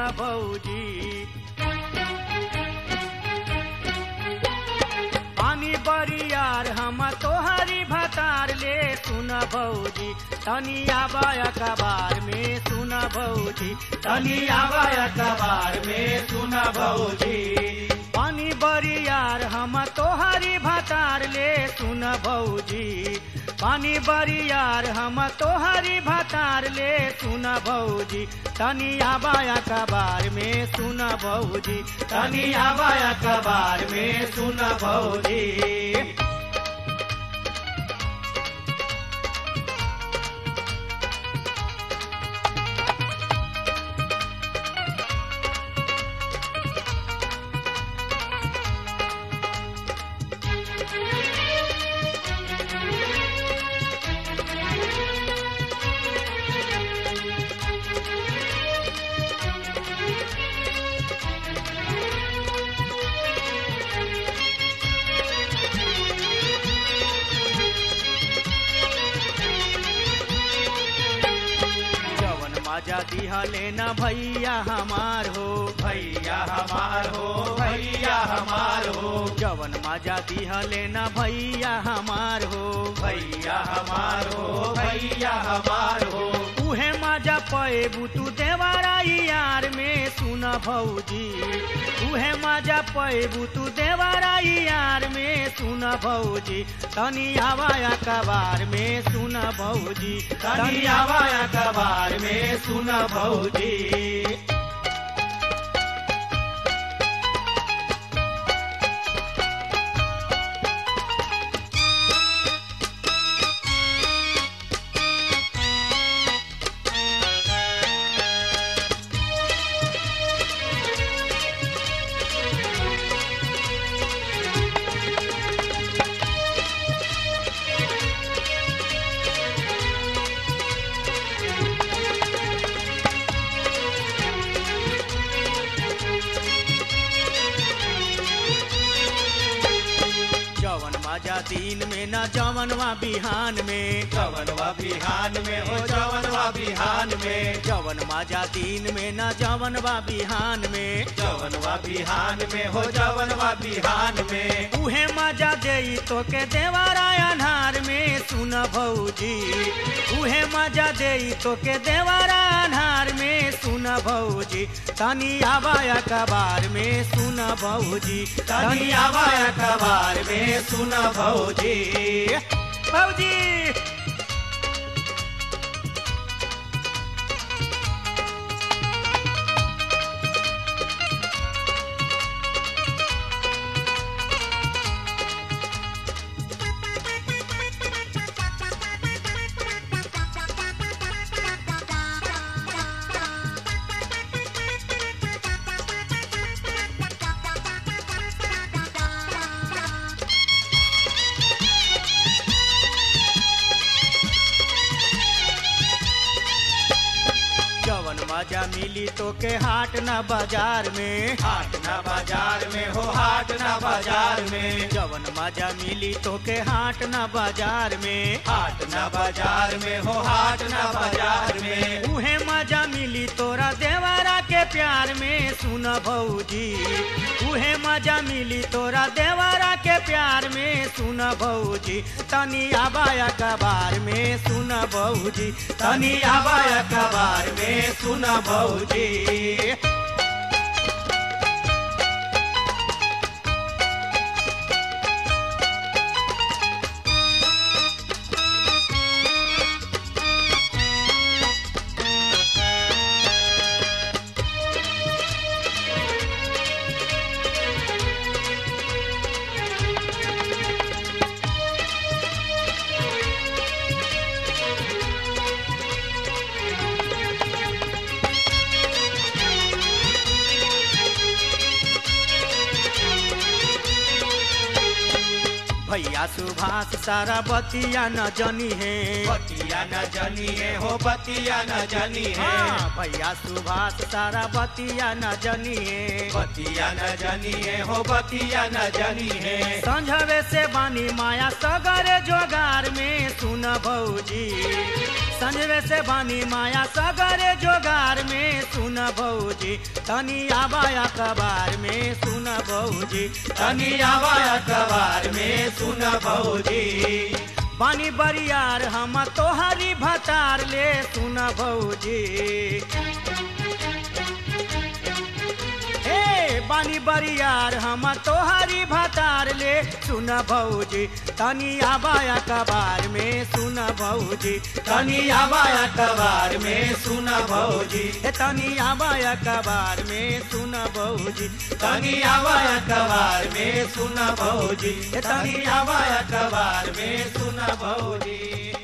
भौजी पानी बरियार हम तोहरी भतार ले सुन भौजी तनी आबाय कबार में सुन भौजी तनी आबाय कबार में सुन भौजी पानी बरियार हम तोहरी भतार ले सुन भौजी पानी बरियार हम तोहरी भतार ले सुन भौजी तनी आबाया कबार में सुन भौजी तनी आबाया कबार में सुन भौजी जवन मजा दिहले न भैया हमार हो भैया हमार हो भैया हमार हो जवन मजा दिहले न भैया हमार हो भैया हमार हो भैया हमार हो उहे मजा पेबू तू देवराई यार में सुन भौजी उहे मजा पेबू तू देवराई यार में सुन भौजी तनी आवाया कबार में सुन भौजी तनी आवाया कबार में सुन भौजी जवन मजा दिन में न जवनवा बिहान में जवनवा बिहान में हो जवनवा बिहान में जवन मजा दिन में न जवनवा बिहान में जवनवा बिहान में हो जवनवा बिहान में उहे मजा देई तो के देवारा अनहार में सुन भौजी उहे मजा देई तो के देवारा अनहार में सुन भौजी तनी आबाया कबार में सुन भौजी तनी आवाया कबार में सुन भौजी भौजी जवन मजा मिली तो के हाट न बाजार में हाट ना बाजार में हो हाट ना बाजार में जवन मजा मिली तो के हाट न बाजार में हाट ना बाजार में हो हाट ना बाजार में उहे मजा मिली तोरा देवारा के प्यार में सुन भौजी उहे मजा मिली तोरा देवारा के प्यार में सुन भौजी तनी आबाया कबार में सुन भौजी तनी आवाया कबार में सुन भौजी भैया सुभाष सारा बतिया न जनी है बतिया न जनी है हो बतिया न जनी है हाँ, भैया सुभाष सारा बतिया न जनी है बतिया न जनी है हो बतिया न जनी है संझवे से बानी माया सगरे जोगार में सुन भौजी संजवे से बानी माया सगरे जोगार में सुन भौजी तनी आबाया कबार में सुन भौजी तनी आवा अखबार में सुन भौजी बानी बरियार हम तोहरी भतार ले सुन भौजी हे बानी बरियार हम तोहरी भतार ले सुन भौजी तनी आबाया कबार में सुन भौजी तनी आवा अखबार में सुन भौजी हे तनी आबाया कबार में सुन भौजी तनी आवा अखबार में सुन भौजी तनी आवा अखबार में सुन भौजी